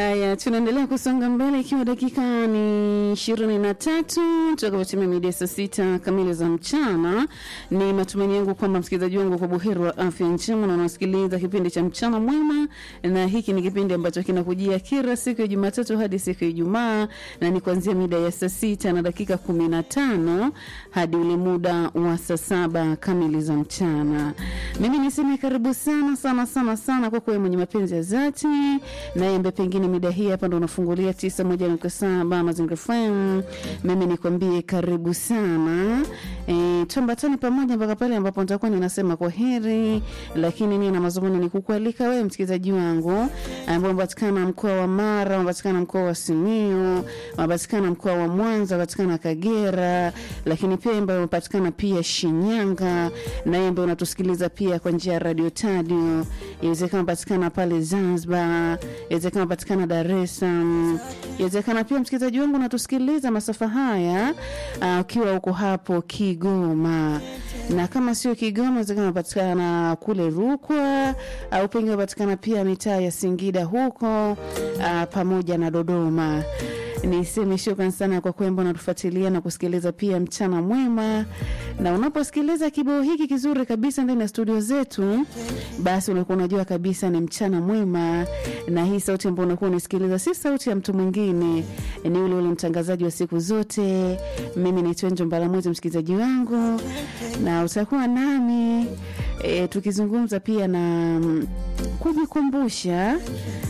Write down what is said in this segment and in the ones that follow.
Haya, tunaendelea kusonga mbele ikiwa dakika ni ishirini na tatu tutakapotimia mida saa sita kamili za mchana. Ni matumaini yangu kwamba msikilizaji wangu kwa buheri wa afya njema na unasikiliza kipindi cha mchana mwema, na hiki ni kipindi ambacho kinakujia kila siku ya Jumatatu hadi siku ya Ijumaa, na ni kuanzia mida ya saa sita na dakika kumi na tano hadi ule muda wa saa saba kamili za mchana. Mimi niseme karibu sana sana sana sana kwa kuwa mwenye mapenzi ya dhati naye ambaye pengine mida hii hapa ndo unafungulia tisa moja nukta saba Mazingira FM. Mimi nikwambie karibu sana e, tuambatane pamoja mpaka pale ambapo nitakuwa ninasema kwa heri, lakini nia na mazungumzo ni kukualika wewe msikilizaji wangu ambao unapatikana mkoa wa Mara, unapatikana mkoa wa Simiyu, unapatikana mkoa wa Mwanza, unapatikana Kagera, lakini pia ambayo unapatikana pia Shinyanga, naye ambaye unatusikiliza pia kwa njia ya Radio Tadio, inawezekana unapatikana pale Zanzibar, inawezekana unapatikana Dar es Salaam, inawezekana pia msikilizaji wangu unatusikiliza masafa haya uh, ukiwa uko hapo Kigoma na kama sio Kigoma, inawezekana unapatikana kule Rukwa au pengine unapatikana pia mitaa ya Singida huko uh, pamoja na Dodoma. Niseme shukrani sana kwa kwamba unatufuatilia na kusikiliza pia mchana mwema, na unaposikiliza kibao hiki kizuri kabisa ndani ya studio zetu, basi unakuwa unajua kabisa ni mchana mwema, na hii sauti ambayo unakuwa unasikiliza si sauti ya mtu mwingine, ni ule ule mtangazaji wa siku zote. Mimi ni Twenjo Mbalamwezi, msikilizaji wangu, na utakuwa nami e, tukizungumza pia na mm, kujikumbusha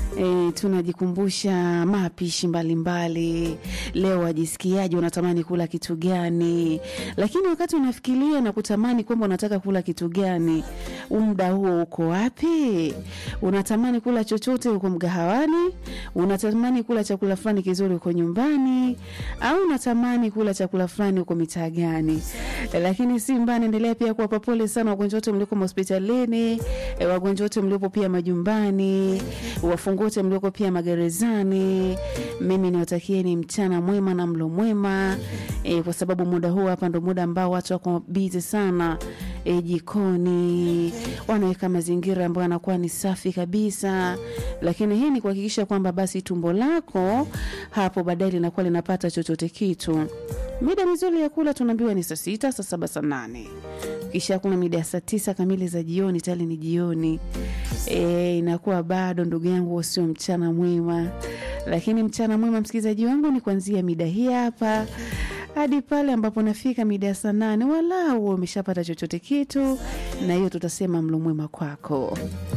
E, tunajikumbusha mapishi mbalimbali. Leo wajisikiaje? Unatamani kula kitu gani? Lakini wakati unafikiria na kutamani kwamba unataka kula kitu gani, muda huo uko wapi? Unatamani kula chochote huko mgahawani? Unatamani kula chakula fulani kizuri huko nyumbani? Au unatamani kula chakula fulani huko mitaa gani? E, lakini si mbaya, naendelea pia kuwapa pole sana wagonjwa wote mlioko hospitalini, e, wagonjwa wote mliopo pia majumbani, wafungwa wote mlioko pia magerezani. Mimi niwatakieni mchana mwema na mlo mwema e, kwa sababu muda huu hapa ndo muda ambao watu wako bizi sana e, jikoni wanaweka mazingira ambayo yanakuwa ni safi kabisa, lakini hii ni kuhakikisha kwamba basi tumbo lako hapo baadaye linakuwa linapata chochote kitu. Mida mizuri ya kula tunaambiwa ni saa sita, saa saba, saa nane kisha kuna mida ya saa tisa kamili za jioni, tayari ni jioni e, inakuwa bado ndugu yangu, sio mchana mwema. Lakini mchana mwema, msikilizaji wangu, ni kuanzia mida hii hapa hadi pale ambapo nafika mida ya saa nane, walau umeshapata chochote kitu, na hiyo tutasema mlo mwema kwako.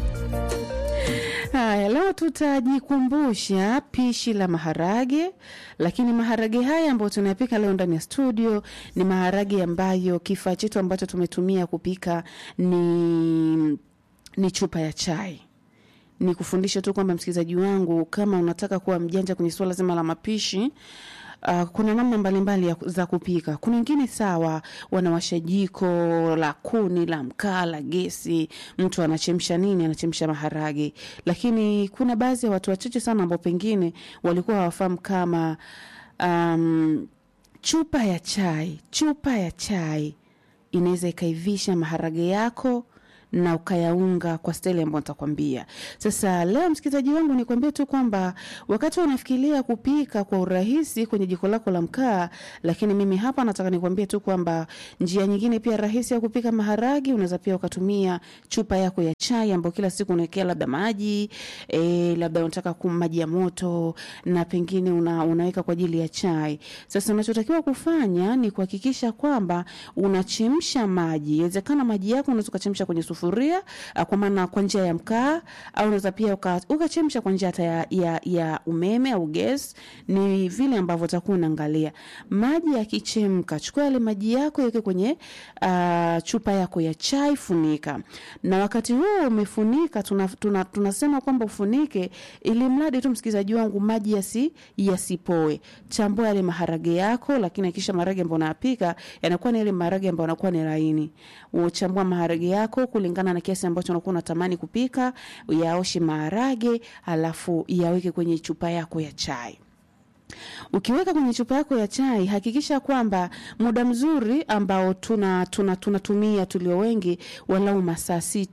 Haya, leo tutajikumbusha pishi la maharage, lakini maharage haya ambayo tunayapika leo ndani ya studio ni maharage ambayo kifaa chetu ambacho tumetumia kupika ni, ni chupa ya chai ni kufundisha tu kwamba msikilizaji wangu, kama unataka kuwa mjanja kwenye suala zima la mapishi Uh, kuna namna mbalimbali ya- za kupika. Kuna wengine sawa, wanawasha jiko la kuni la mkaa la gesi, mtu anachemsha nini, anachemsha maharage. Lakini kuna baadhi ya watu wachache sana ambao pengine walikuwa hawafahamu kama um, chupa ya chai, chupa ya chai inaweza ikaivisha maharage yako na ukayaunga kwa staili ambayo nitakwambia. Sasa leo msikilizaji wangu, nikwambie tu kwamba wakati unafikiria kupika kwa urahisi kwenye jiko lako la mkaa, lakini mimi hapa nataka nikwambie tu kwamba njia nyingine pia rahisi ya kupika maharagi, unaweza pia ukatumia chupa yako ya chai ambayo kila siku unawekea labda maji e, labda unataka kum maji ya moto na pengine una, unaweka kwa ajili ya chai. Sasa unachotakiwa kufanya ni kuhakikisha kwamba unachemsha maji. Inawezekana maji yako unaweza ukachemsha kwenye sufuria ah, kwa maana kwa njia ya mkaa, au unaweza pia uka- ukachemsha kwa njia hata ya, ya, ya umeme au gas. Ni vile ambavyo utakuwa unaangalia maji yakichemka. Chukua yale maji yako yaweke kwenye uh, chupa yako ya chai, funika, na wakati huo umefunika, tunasema tuna, tunasema kwamba ufunike ili mradi tu msikilizaji wangu maji yasi yasipoe. Chambua yale maharage yako, lakini hakikisha maharage ambayo unayapika yanakuwa ni yale maharage ambayo yanakuwa ni laini. Uchambua maharage yako kulingana na kiasi ambacho unakuwa unatamani kupika, yaoshe maharage, alafu yaweke kwenye chupa yako ya chai. Ukiweka kwenye chupa yako ya chai, hakikisha kwamba muda mzuri ambao tuna tuna tunatumia tulio wengi, walau masaa sita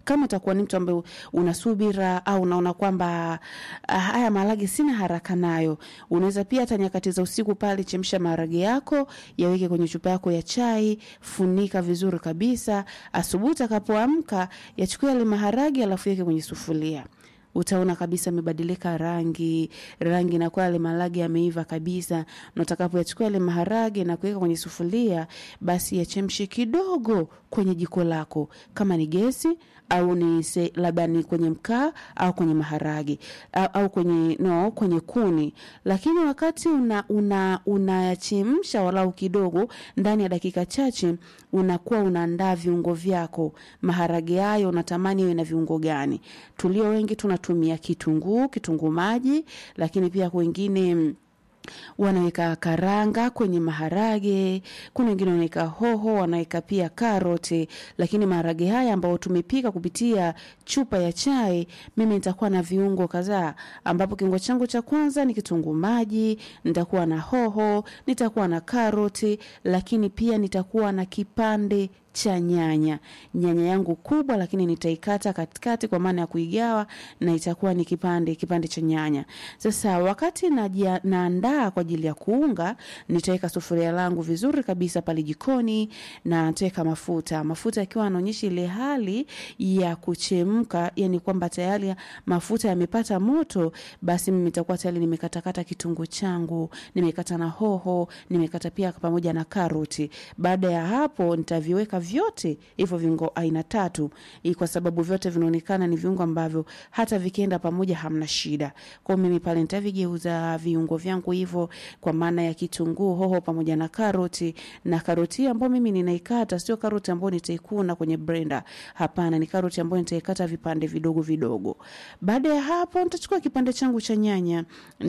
kama utakuwa ni mtu ambaye una subira au unaona kwamba ah, haya maharage sina haraka nayo, unaweza pia hata nyakati za usiku pale, chemsha maharage yako, yaweke kwenye chupa yako ya chai, funika vizuri kabisa. Asubuhi utakapoamka, yachukue yale maharage, alafu yeke kwenye sufuria utaona kabisa amebadilika rangi, rangi inakuwa yale maharage yameiva kabisa. Na utakapoyachukua yale maharage na kuweka kwenye sufuria, basi yachemshe kidogo kwenye jiko lako, kama ni gesi au ni se- labda ni kwenye mkaa au kwenye maharage au, au kwenye no, kwenye kuni. Lakini wakati una una unayachemsha walau kidogo, ndani ya dakika chache unakuwa unaandaa viungo vyako. Maharage hayo unatamani iwe na viungo gani? Tulio wengi tunatumia kitunguu, kitunguu maji, lakini pia wengine mm, wanaweka karanga kwenye maharage. Kuna wengine wanaweka hoho, wanaweka pia karoti. Lakini maharage haya ambayo tumepika kupitia chupa ya chai, mimi nitakuwa na viungo kadhaa, ambapo kiungo changu cha kwanza ni kitunguu maji, nitakuwa na hoho, nitakuwa na karoti, lakini pia nitakuwa na kipande cha nyanya. Nyanya yangu kubwa, lakini nitaikata katikati kwa maana ya kuigawa, na itakuwa ni kipande kipande cha nyanya. Sasa wakati najia- naandaa kwa ajili ya kuunga, nitaweka sufuria langu vizuri kabisa pale jikoni na nitaweka mafuta. Mafuta yakiwa yanaonyesha ile hali ya kuchemka, yani kwamba tayari mafuta yamepata moto, basi mimi nitakuwa tayari nimekatakata kitunguu changu, nimekata na hoho, nimekata pia pamoja na karoti. Baada ya hapo nitaviweka vyote hivyo viungo aina tatu, hii kwa sababu vyote vinaonekana ni viungo ambavyo hata vikienda pamoja hamna shida. Kwa hiyo mimi pale nitavigeuza viungo vyangu hivyo, kwa maana ya kitunguu, hoho pamoja na karoti. Na karoti ambayo mimi ninaikata sio karoti ambayo nitaikuna kwenye blender, hapana, ni karoti ambayo nitaikata vipande vidogo vidogo. Baada ya hapo, nitachukua kipande changu cha nyanya,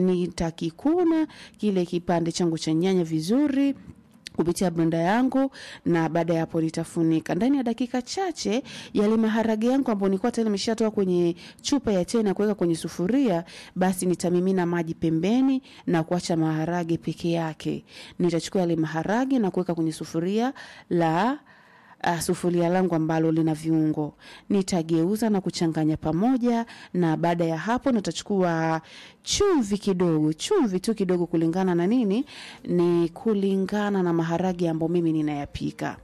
nitakikuna kile kipande changu cha nyanya vizuri kupitia blenda yangu na baada ya hapo nitafunika ndani ya dakika chache. Yale maharage yangu ambayo nilikuwa tayari nimeshatoa kwenye chupa ya chai na kuweka kwenye sufuria, basi nitamimina maji pembeni na kuacha maharage peke yake. Nitachukua yale maharage na kuweka kwenye sufuria la uh, sufuria langu ambalo lina viungo nitageuza na kuchanganya pamoja, na baada ya hapo nitachukua chumvi kidogo, chumvi tu kidogo, kulingana na nini, ni kulingana na maharage ambayo mimi ninayapika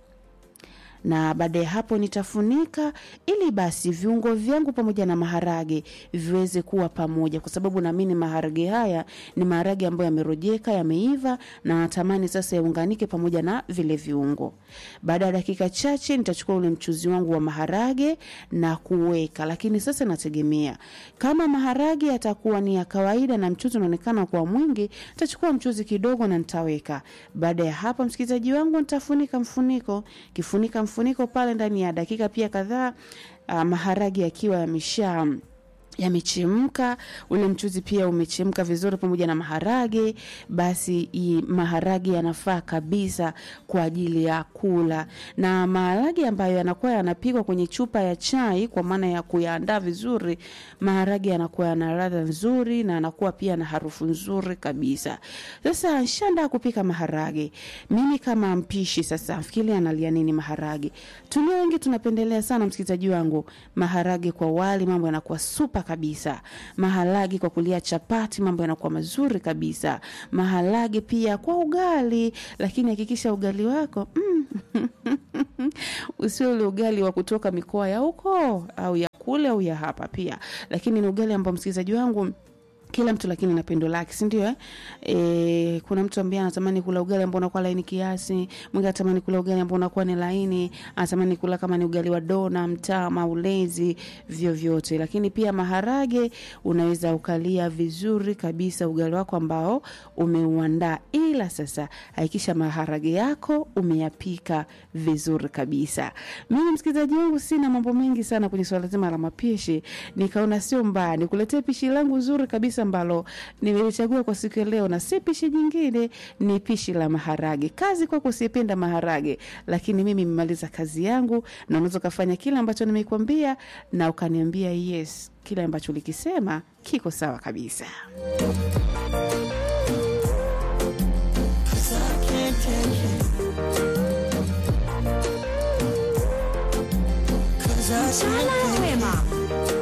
na baada ya hapo nitafunika ili basi viungo vyangu pamoja na maharage viweze kuwa pamoja, kwa sababu naamini maharage haya ni maharage ambayo yamerojeka, yameiva na natamani sasa yaunganike pamoja na vile viungo. Baada ya dakika chache nitachukua ule mchuzi wangu wa maharage na kuweka, lakini sasa nategemea kama maharage yatakuwa ni ya kawaida na mchuzi unaonekana kuwa mwingi, nitachukua mchuzi kidogo na nitaweka. Baada ya hapo, msikilizaji wangu, nitafunika mfuniko, kifunika mfuniko pale ndani ya dakika pia kadhaa, uh, maharage yakiwa yamesha yamechemka ule mchuzi pia umechemka vizuri pamoja na maharage, basi i maharage yanafaa kabisa kwa ajili ya kula. Na maharage ambayo yanakuwa yanapikwa kwenye chupa ya chai, kwa maana ya kuyaandaa vizuri, maharage yanakuwa yana ladha nzuri na yanakuwa pia na harufu nzuri kabisa. Sasa nshaandaa kupika maharage, mimi kama mpishi sasa fikiri analia nini maharage. Tulio wengi tunapendelea sana, msikilizaji wangu, maharage kwa wali, mambo yanakuwa super kabisa. Maharage kwa kulia chapati, mambo yanakuwa mazuri kabisa. Maharage pia kwa ugali, lakini hakikisha ugali wako mm, usio ule ugali wa kutoka mikoa ya huko au ya kule au ya hapa pia, lakini ni ugali ambao msikilizaji wangu kila mtu lakini na pendo lake, si ndio? Eh, e, kuna mtu ambaye anatamani kula ugali ambao unakuwa laini kiasi, mwingine anatamani kula ugali ambao unakuwa ni laini, anatamani kula kama ni ugali wa dona, mtama, ulezi, vyovyote. Lakini pia maharage unaweza ukalia vizuri kabisa ugali wako ambao umeuandaa, ila sasa hakikisha maharage yako umeyapika vizuri kabisa. Mimi msikilizaji wangu, sina mambo mengi sana kwenye swala zima la mapishi, nikaona sio mbaya nikuletee pishi langu zuri kabisa ambalo nimelichagua kwa siku ya leo, na si pishi jingine, ni pishi la maharage. Kazi kwako usiyependa maharage, lakini mimi nimemaliza kazi yangu, na unaweza ukafanya kile ambacho nimekwambia na ukaniambia yes, kile ambacho ulikisema kiko sawa kabisa. Mchana mwema.